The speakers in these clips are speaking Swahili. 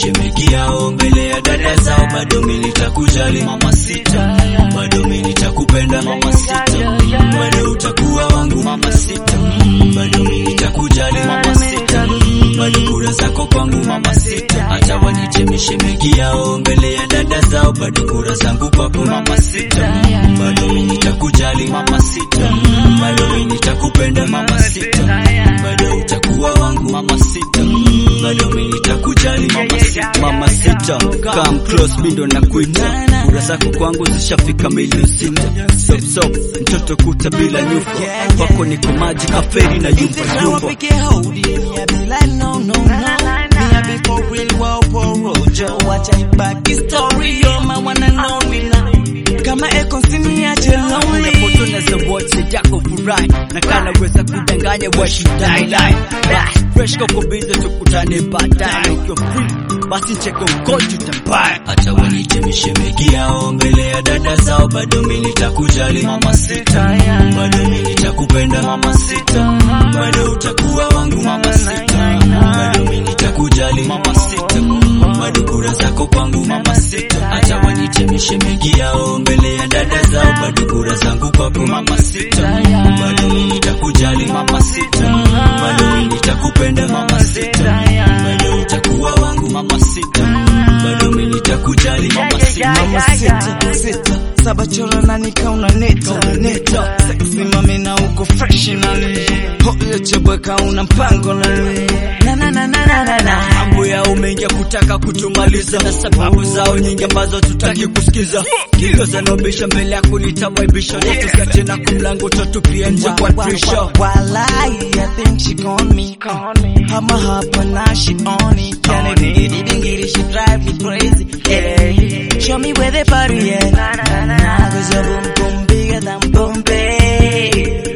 mishemeki yao mbele ya dada zao, bado mimi nitakujali mama sita, bado mimi nitakupenda mama sita, bado utakuwa wangu mama sita, bado mimi nitakujali mama sita, bado kura zako kwangu mama sita, acha wanite mishemeki yao mbele ya dada zao, bado kura zangu kwako mama sita, bado mimi nitakujali mama sita, bado mimi nitakupenda mama sita, bado utakuwa wangu mama sita, bado mimi nitakujali mama sita, mama sita, come close, mimi ndo nakuita, kura zako kwangu zishafika milioni sita, sop sop, mtoto kuta bila nyufa, kwako niko maji kaferi na If yumba it's how I yumba. pick it, hold it, me I be like no, no, no. Me I be for real, wow, for rojo. Watch I back this story, you're my one and only now. Kama eko siniache lonely. Foto na za WhatsApp yako furahi na kana weza kudanganya washidai lie fresh koko bize tukutane baadaye ukiwa free basi cheko mkojo tutambaye acha wanite mishemeki yao mbele ya dada zao bado mimi nitakujali mama sita bado mimi nitakupenda mama sita bado utakuwa wangu mama sita bado mimi nitakujali mama sita bado kura zako kwangu mama sita acha wanite mishemeki yao mbele ya dada zao bado kura zangu kwako mama sita bado mimi nitakujali mama sita bado mimi nitakupenda mama sita bado utakuwa wangu mama sita bado mimi nitakujali mama sita Mama sita, sita. Saba chora na nika una neta, neta. Sexy mami na uko fresh na li. Hoyo chebweka una mpango na li. Na na na na na na na. mambo yao mengi ya kutaka kutumaliza na sababu zao nyingi ambazo tutaki kusikiza kilo zanobisha mbele yako nitawaibisha natuka tena kumlango tatupia nje kwa trisha Walai, I think she called me. Hama hapa na she on it. Can it be dingiri, she drive me crazy. Yeah. Show me where the party at. Na na na. Cause your boom boom bigger than Bombay.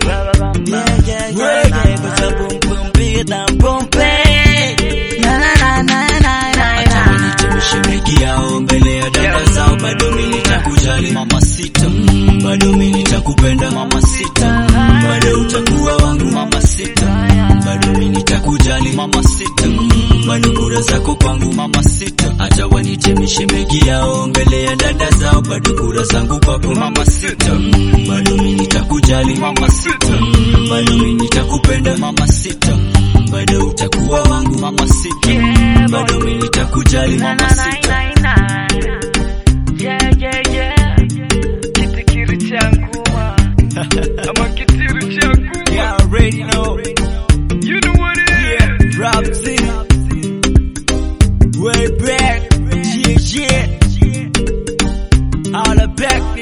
Yeah, yeah, yeah, yeah. Cause your boom boom bigger than Bombay. Na na na na na na Acha na. wanite mishemeki yao mbele ya dada zao, bado mimi nitakujali mama sita, bado mimi nitakupenda mama sita, bado utakuwa wangu mama sita, bado mimi nitakujali mama sita, bado kura zako kwangu mama sita. Acha wanite mishemeki yao mbele ya dada zao, bado kura zangu kwako mama sita, bado mimi nitakujali mama sita, bado mimi nitakupenda mama sita, bado utakuwa wangu mama sita, bado mimi nitakujali mama sita. Yeah, yeah, yeah. Kitikiri changu ama kitiri changu Yeah, already know. You know what it is. Rap City. Way back. Yeah, yeah. All the back.